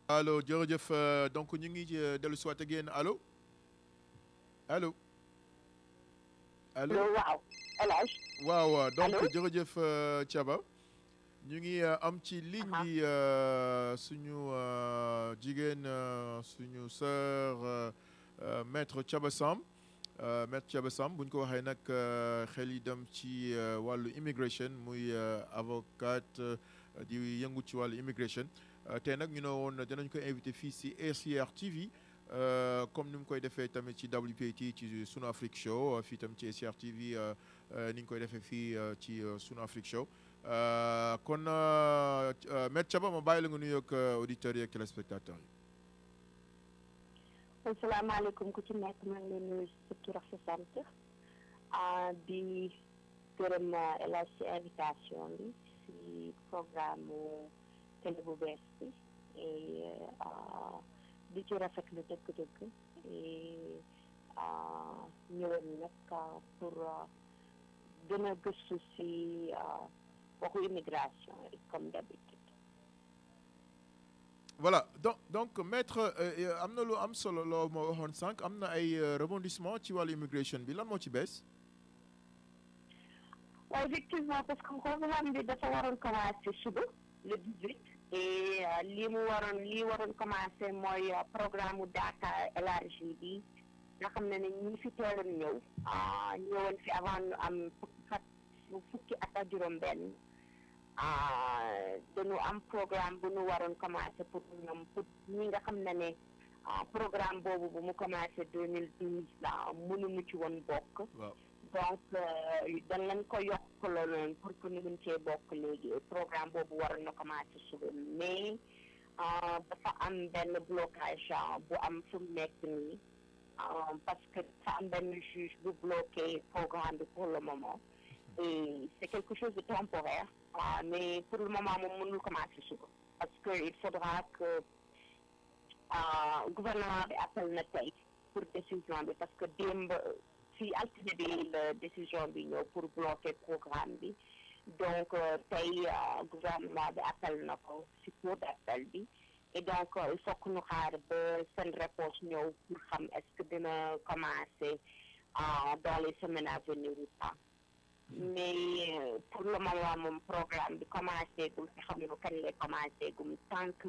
allo jërëjëf donc ñu ngi dellu si waat ak yéen allo allo allo waaw El Hadj waaw donc Allo? jërëjëf Thiaba ñu ngi am ci ligne bi suñu jigéen suñu sœur maître Thiaba Samb maître Thiaba Samb bu ñu ko waxee nag xel yi dem ci wàllu immigration muy avocate di yëngu ci wàllu immigration tey nag ñu ne woon dinañ ko invité fii si ACR TV comme ni mu koy defee tamit ci WPT ci Sunu Afrique Show fii tam ci ACR TV ni ñu koy defee fii ci Sunu Afrique Show kon maître Thiaba ma bàyyi la nga nuyoog auditeurs yi ak téléspectateurs yi. asalaamaaleykum ku ci nekk maa ngi leen nuyu sa tur ak sa sant di gërëm El Hadj ci invitation bi si programme télé bu bees bi di ci rafetlu dëgg-dëgg ñëwoon nag pour gën a gëstu si waxu immigration comme d'habitude voilà donc donc maître am na lu am solo loo ma waxoon sànq am na ay rebondissement ci wàllu immigration bi lan moo ci bees. waaw effectivement parce que programme bi dafa waroon commencer suba le 18 et lii mu waroon lii waroon commencer mooy programme mu data élargi bi nga xam ne ne ñi fi teeloon ñëw ñëwoon fi avant ñu am fukki at fukki at ak juróom-benn dañu am programme bu ñu waroon commencer pour ñoom pour ñi nga xam ne ne programme boobu bu mu commencer 2012 la mënuñu ci woon bokk. donc dañ leen ko yokkaloo noonu pour que ñu mën cee bokk léegi programme boobu waroon na commencer suba mais dafa am benn blocage bu am fu mu nekk nii parce que dafa am benn juge bu bloqué programme bi pour le moment et c'est quelque chose de temporaire mais pour le moment moom mënul commencer suba parce que il faudra que gouvernement bi appel na tey pour décision bi parce que démb si altine bi la décision bi ñëw pour bloquer programme bi donc tey gouvernement bi appel na ko si cour d'appel bi et donc il faut que ñu xaar ba seen réponse ñëw pour xam est-ce que dina commencer dans les semaines à venir ou pas mais pour le moment moom programme bi commencé gum te xam nga kañ lay commencé gum tant que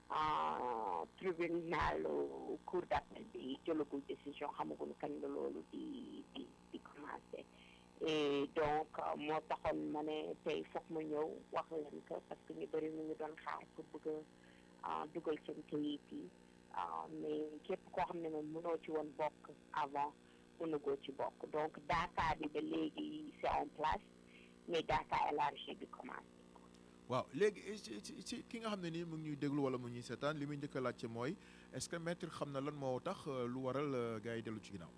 tribunal cour d'appel bi jëlagul décision xamaguñu kañ la loolu di di di commencé et donc moo taxoon ma ne tey foog ma ñëw wax leen ko parce que ñu bëri ñu ngi doon xaar pour bëgg a dugal seen kayit yi mais képp koo xam ne moom mënoo ci woon bokk avant mënagoo ci bokk donc data bi ba léegi c'est en place mais data élargi bi commencé waaw léegi ci ki nga xam ne nii mu ngi ñuy déglu wala mu ñuy seetaan li muy njëkk a laajte mooy est-ce que maître xam na lan moo tax lu waral gars yi dellu ci ginnaaw.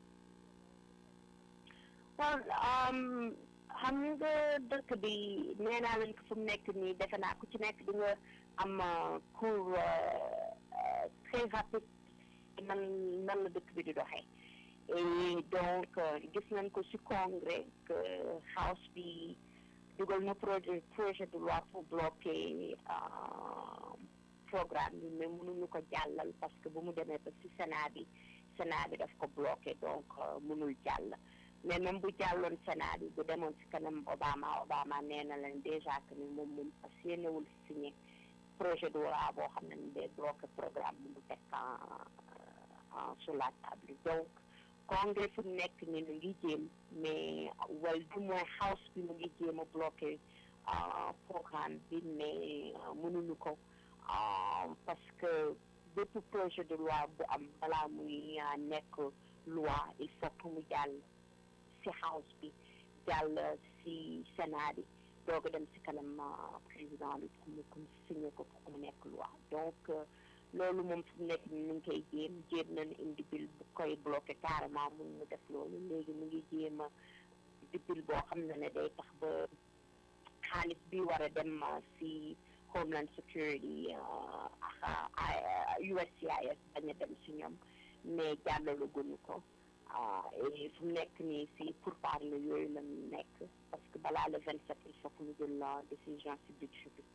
waaw xam nga dëkk bi nee naa leen ko fu mu nekk nii defe naa ku ci nekk di nga am cours très rapide nan nan la dëkk bi di doxee et donc gis nañ ko ci congrès que house bi. dugal na projet projet de loi pour bloquer programme bi mais mënuñu ko jàllal parce que bu mu demee ba ci Sénat bi Sénat bi daf ko bloqué donc mënul jàll mais même bu jàlloon Sénat bi bu demoon ci kanam Obama Obama nee na leen déjà que ni moom moom fas yéenewul signé projet de loi boo xam ne ni day bloqué programme bi mu teg en sur la table donc congrès fu mu nekk ni mu ngi jéem mais wala du moins house bi mu ngi jéem a bloqué programme bi mais mënuñu ko parce que bépp projet de loi bu am balaa muy nekk loi il faut que mu jàll ci house bi jàll ci sénat bi doog a dem ci kanam président bi pour mu ko signé ko pour mu nekk loi donc loolu moom fu mu nekk ni ñu ngi koy jéem jéem nañu indi bil bu koy bloqué carrément mun ñu def loolu léegi mu ngi jéem a di bil boo xam ne ne day tax ba xaalis bi war a dem si Homeland Security ak USCIS bañ a dem si ñoom mais jàllalu gënu ko et fu mu nekk nii si pour parler yooyu la nekk parce que balaa le 27 il faut que ñu jël la décision si budget bi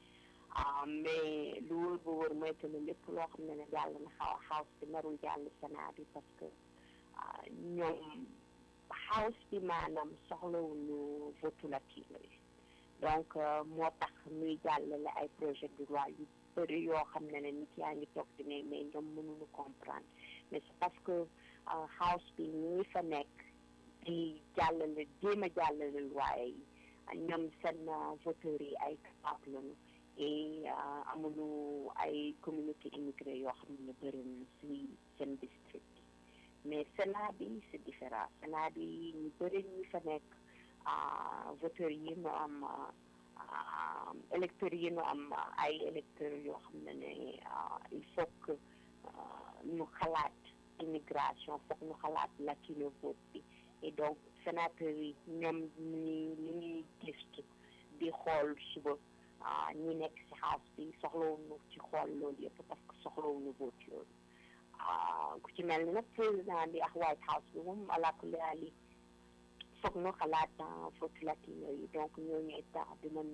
mais lu wóor ba wóor mooy que ne lépp loo xam ne ne jàll na xaw house bi narul jàll Sénat bi parce que ñoom house bi maanaam soxlawuñu votulatine yi donc moo tax muy jàllale ay projet de loi yu bëri yoo xam ne ne nit yaa ngi toog di ne mais ñoom mënuñu comprendre mais c'est parce que house bi ñi fa nekk di jàllale jéem a jàllale loi yi ñoom seen voteurs yi ay capable lañu et amuñu ay communauté immigré yoo xam ne bëri na si seen district mais Sénat bi c'est différent Sénat bi ñu bëri ñi fa nekk voteurs yi ñu am électeurs yi ñu am ay électeurs yoo xam ne ne il faut que ñu xalaat immigration foog ñu xalaat latino vote bi et donc sénateurs yi ñoom ñi li ñuy gëstu di xool suba ñi nekk ci house bi soxlawuñu ci xool loolu yëpp parce que soxlawuñu vote yooyu ku ci mel ni nag président bi ak White House bi moom alaakulli foog ñu xalaat vote latino yi donc ñooñu état dinañ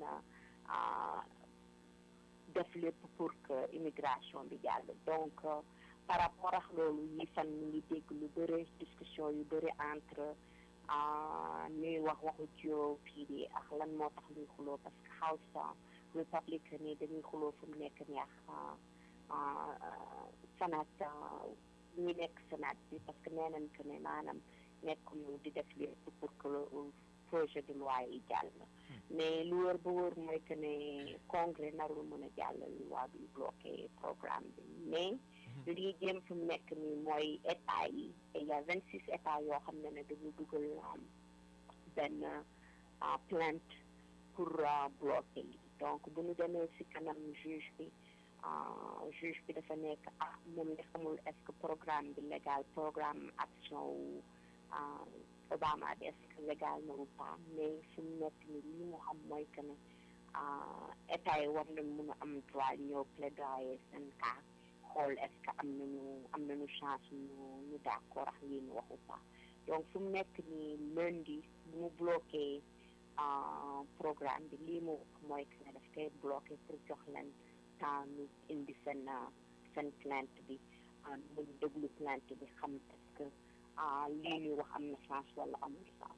def lépp pour que immigration bi jàll donc par rapport ak loolu yi fan ñu ngi dégg lu bëri discussion yu bëri entre ñuy wax waxu GOP ak lan moo tax ñuy xuloo parce que House Republican yi dañuy xuloo fu mu nekk ni ak Sénat ñi nekk Sénat bi parce que nee nañ que ne maanaam nekkuñu di def lépp pour que projet de loi yi jàll mais lu wër ba wër mooy que ne congrès narul mën a jàll loi bi bloqué programme bi mais lii jëm fi mu nekk nii mooy état yi et il y a vingt six états yoo xam ne ne dañu dugal benn plainte pour bloquer yi donc bu ñu demee ci kanam juge bi juge bi dafa nekk ah moom nga xamul est-ce que programme bi légal programme action wu Obama bi est-ce que légal na ou pas mais fi mu nekk nii li mu xam mooy que ne état yi war nañ mën a am droit ñëw plaidoyer seen cas xool est-ce que am nañu am nañu chance ñu ñu d'accord ak lii ñu wax ou pas donc fu mu nekk nii lundi bu mu bloqué programme bi lii mu wax mooy que ne daf koy bloqué pour jox leen temps ñu indi seen seen plainte bi mu déglu plainte bi xam est-ce que lii ñuy wax am na chance wala amul chance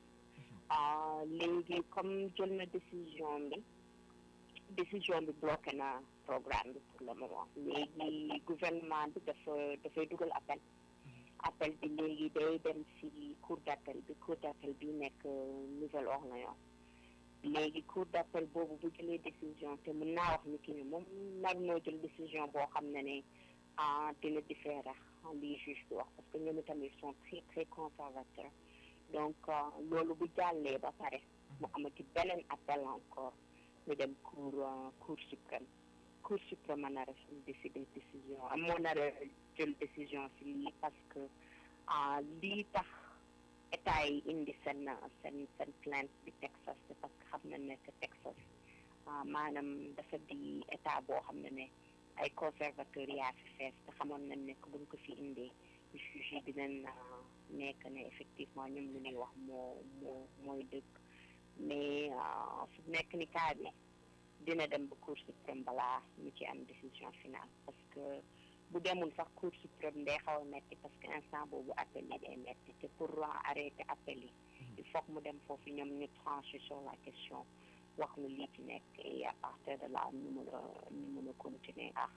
léegi comme jël na décision bi décision bi bloqué na programme bi pour le moment léegi gouvernement bi dafa dafay dugal appel appel bi léegi day dem ci cour d'appel bi cour d'appel bi nekk Nouvelle-Orléans léegi cour d'appel boobu bu jëlee décision te mën naa wax ni ki ni moom nar noo jël décision boo xam ne ne ah dina différer lii juge bi wax parce que ñoom itamit sont très très conservateurs donc loolu bu jàllee ba pare mu amati beneen appel encore ñu dem cour cour suprême cour suprême a nar a décider décision moo nar a jël décision si lii parce que lii tax état yi indi seen seen seen plainte bi Texas c'est parce que xam na ne que Texas maanaam dafa di état boo xam ne ne ay conservateurs yaa fi fees te xamoon nañ ne que buñ ko fi indee juge yi dinañ nekk ne effectivement ñoom lu ñuy wax moo moo mooy dëgg mais fu nekk ni cas bi dina dem ba cour suprême balaa ñu ci am décision finale parce que bu demul sax cour suprême day xaw a metti parce que instant boobu appel yi day metti te pour arrêter appel yi il faut que mu dem foofu ñoom ñu trancher sur la question wax nu lii ci nekk et à partir de là ñu mën a ñu mën a continuer ak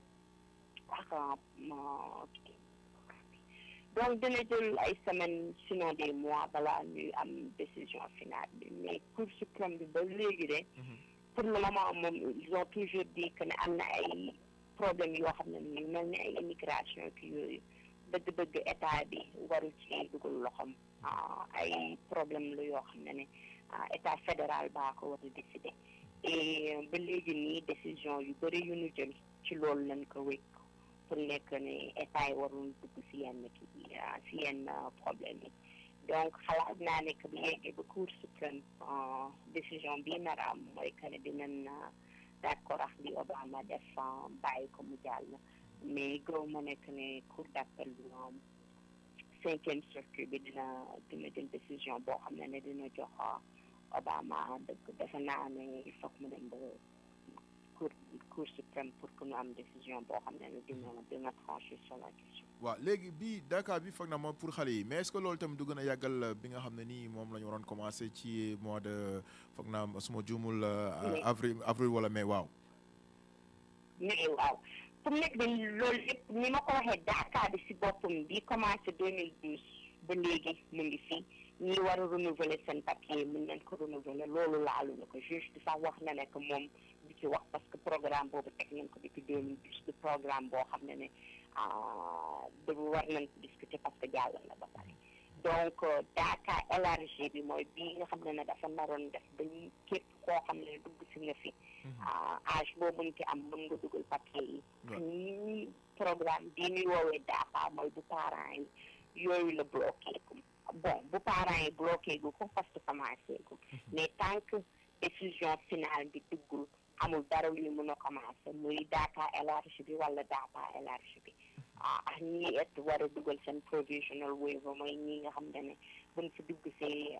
ak donc dina jël ay semaines sinon des mois balaa ñuy am décision finale bi mais cour suprême bi ba léegi de pour le moment moom ils ont toujours dit que ne am na ay problème yoo xam ne ni mel ni ay immigration ki yooyu dëgg-dëgg état bi waru ci dugal loxom ay problème la yoo xam ne ne état fédéral baa ko war a décider et ba léegi nii décision yu bëri yu ñu jël ci loolu lañ ko wékk pour nekk ne état yi warul dugg si yenn kii si yenn problème yi donc xalaat naa ne que bu yeggee ba cour suprême décision bii nar a am mooy que ne dinañ d'accord ak li Obama def bàyyi ko mu jàll mais gëw ma nekk ne cour d'appel bi moom cinquième circuit bi dina dina jël décision boo xam ne ne dina jox Obama dëgg defe naa ne il faut mu dem ba cour cour suprême pour que ñu am décision boo xam ne dina dina trancher sur la question. waaw léegi bii Dakar bi foog na moom pour xale yi mais est-ce que loolu tamit du gën a yàggal bi nga xam ne nii moom la ñu waroon commencé ci mois de foog naa suma juumul avril avril wala mai waaw. mais waaw fu mu nekk nii loolu yëpp ni ma ko waxee Dakar bi si boppam bi commencé 2012 ba léegi mu ngi fii ñi war a renouveler seen papier mën nañ ko renouveler loolu laalu na ko juge bi sax wax na ne que moom du ci wax parce que programme boobu teg nañ ko depuis 2012 du programme boo xam ne ne da war nañ ko discuter parce que jàll na ba pare donc Dakar élargi bi mooy bii nga xam ne ne dafa naroon def ba ñu képp koo xam ne dugg si nga fi âge boobu ñu ci am mën nga dugal papier yi ñi programme bii ñuy woowee Dakar mooy bu parents yi yooyu la bloqué bon bu parents yi bloqué gu ko parce que commencé gu mais tant que décision finale bi duggul amul dara lu ñu mën a commencé muy Dakar élargi bi wala Dakar élargi bi ah ñi et war a dugal seen provisional waiver mooy ñi nga xam ne ne buñ fi dugg see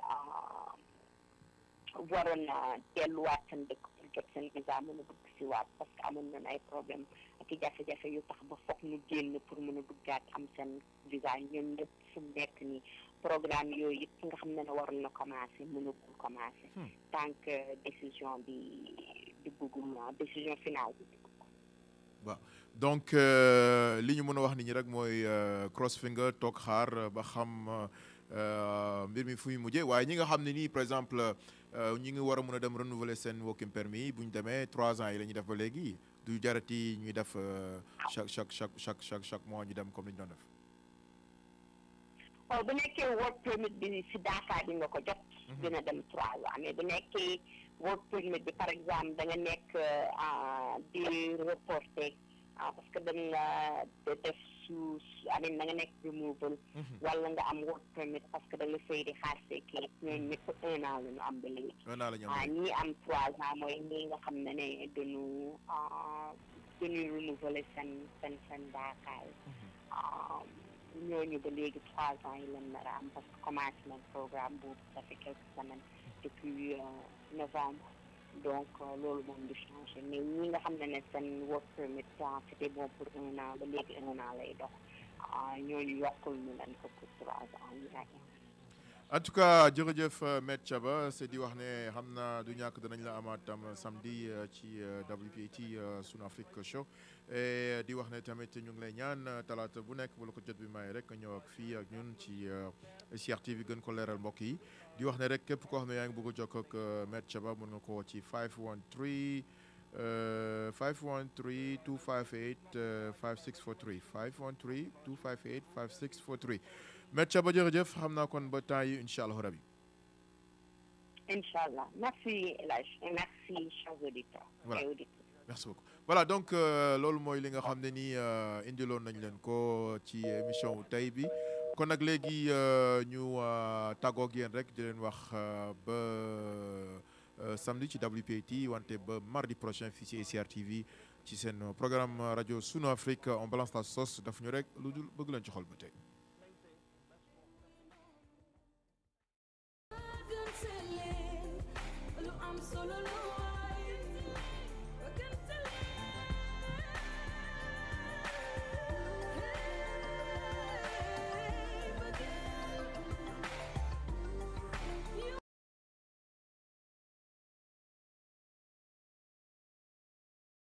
waroon na delluwaat seen dëkk pour jot seen visa mën a dugg si waat parce que amoon nañ ay problème ak i jafe-jafe yu tax ba foog ñu génn pour mën a duggaat am seen visa ñoom ñëpp fu mu nekk nii programme yooyu yëpp nga xam ne ne waroon na commencé mënagul commencé tant que décision bi duggagul décision finale bi waaw donc li ñu mën a wax nit ñi rek mooy cross finger toog xaar ba xam mbir mi fu muy mujjee waaye ñi nga xam ne nii par exemple ñi ngi war a mën a dem renouveler seen working permis bu ñu demee trois ans yi la ñuy def ba léegi du jarati ñuy def chaque chaque chaque chaque chaque chaque mois ñu dem comme ni ñu doon def. waaw bu nekkee work permit bi si Dakar bi nga ko jot. dina dem trois ans mais bu nekkee work permit bi par exemple da nga nekk di reporté parce que dañ la def su amin da nga nekk removal wala nga am work permit parce que da nga fay di xaar see kii ñooñu ñëpp un an la ñu am ba léegi. un an la ñu am ñii am trois ans mooy ñii nga xam ne ne dañu dañuy renouveler seen seen seen Dakar ñooñu ba léegi trois ans yi leen nar a am parce que commencé nañ programme boobu ça fait quelques semaines depuis novembre donc loolu moom du changé mais ñi nga xam ne ne seen work permit c'était bon pour un an ba léegi un an lay dox ñooñu yokkul ñu leen ko pour trois ans yi en tout cas jërëjëf Maître Thiaba c'est di wax ne xam naa du ñàkk danañ la amaat tam samedi ci WPT Sunu Afrique Show et di wax ne tamit ñu ngi lay ñaan talaata bu nekk bu la ko jot bi may rek ñëw ak fii ak ñun ci CRTV gën ko leeral mbokk yi di wax ne rek képp koo xam ne yaa ngi bëgg a jokkoo ak Maître Thiaba mën nga ko ci 513 513 258 5643 513 258 5643 Maître Thiaba jërëjëf xam naa kon ba temps yi incha allah rabi. incha allah merci El Hadj et merci chers auditeurs. voilà et auditrices. merci beaucoup voilà donc loolu mooy li nga xam ne nii indiloon nañ leen ko ci émission wu tey bi kon nag léegi ñu tàggoog yéen rek di leen wax ba samedi ci WPT wante ba mardi prochain fii ci CRTV ci seen programme rajo Sunu Afrique on balance la sauce daf ñu rek lu dul bëgg leen ci xol ba tey.